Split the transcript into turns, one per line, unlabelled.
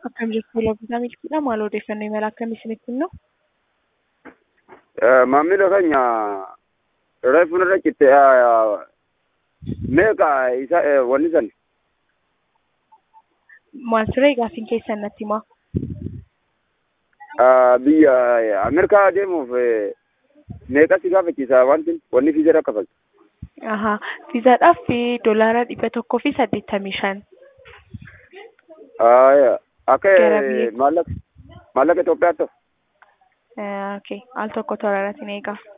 Akkam jirtu Loofisaa Milkiidha. Maal odeeffannoo imala akkamii isinitti himnu?
Maamila keenya reefu irra citte meeqa isa wanni san
Maal ture gaaffiin keessan natti himaa?
biyya Ameerikaa deemuuf meeqa si gaafachiisa wanti wanni fiizaa kaffaltu.
Ahaa. Fiizaadhaaf doolaara dhibba tokkoo fi saddeettamii shan.
Akka
Gara biyya-
maallaqa maallaqa Itoophiyaatti ta'u.
Okay. Al tokko tooraatiin eegaa.